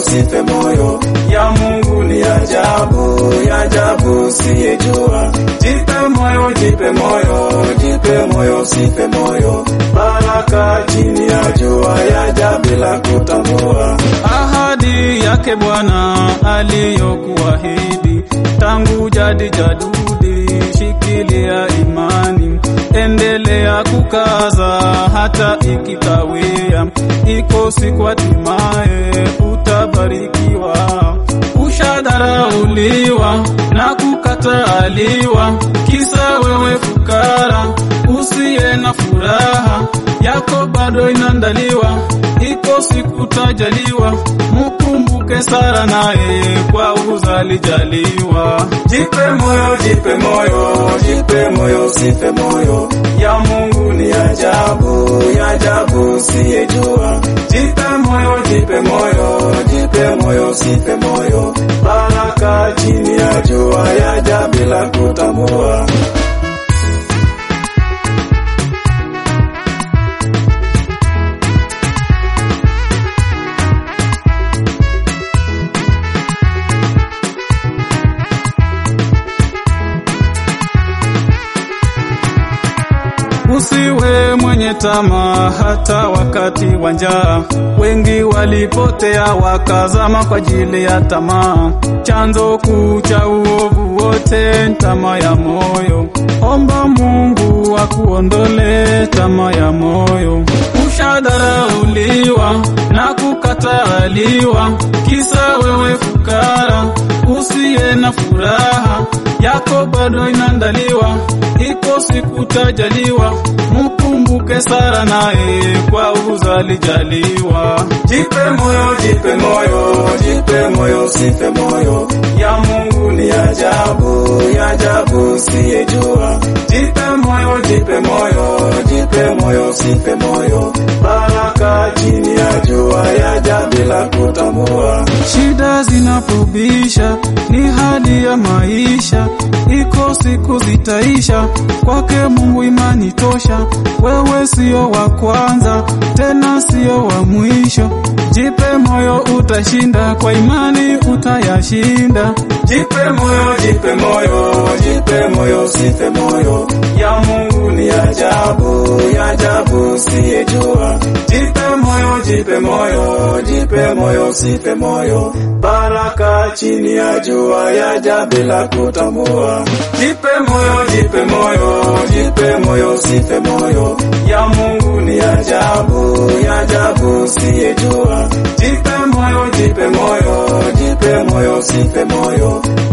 usife moyo, ya Mungu ni ajabu, ya ajabu siyejua. Jipe moyo, jipe moyo, jipe moyo, usife moyo, baraka chini ya jua yaja bila kutambua. ahadi yake Bwana aliyokuahidi tangu jadi jadudi, shikilia imani, endelea kukaza hata ikikawia, iko siku hatimaye utabarikiwa. Ushadharauliwa na kukataliwa, kisa wewe fukara usiye na furaha yako bado inaandaliwa, iko siku tajaliwa. Mukumbuke Sara naye kwa uzalijaliwa. Jipe moyo, jipe moyo, jipe moyo, usife moyo, ya Mungu ni ajabu, ya ajabu siyejua. Jipe moyo, jipe moyo, jipe moyo, usife moyo, baraka chini ya jua yaja bila kutambua. Usiwe mwenye tamaa hata wakati wa njaa. Wengi walipotea wakazama kwa ajili ya tamaa. Chanzo kuu cha uovu wote ni tamaa ya moyo. Omba Mungu akuondole tamaa ya moyo. Ushadharauliwa na kukataliwa, kisa wewe fukara usiye na furaha yako bado inaandaliwa, iko siku tajaliwa. Mkumbuke Sara naye kwa uzalijaliwa. Jipe moyo, jipe moyo, jipe moyo, usife moyo, ya Mungu ni ajabu, ya ajabu siyejua. Jipe moyo, jipe moyo, jipe moyo, usife moyo, baraka chini ya jua yaja bila kutambua. Shida zinapobisha ni hali ya maisha, iko siku zitaisha. Kwake Mungu imani tosha, wewe sio wa kwanza tena sio wa mwisho. Jipe moyo, utashinda kwa imani, utayashinda. Jipe moyo, jipe moyo, jipe moyo, usife moyo, ya Mungu ni ajabu, ya ajabu siyejua. Jipe moyo, jipe moyo, jipe moyo, usife moyo, baraka chini ya jua yaja bila kutambua. Jipe moyo, jipe moyo, jipe moyo, usife moyo, ya Mungu ni ajabu, ya ajabu siyejua. Jipe moyo, jipe moyo, jipe moyo, usife moyo,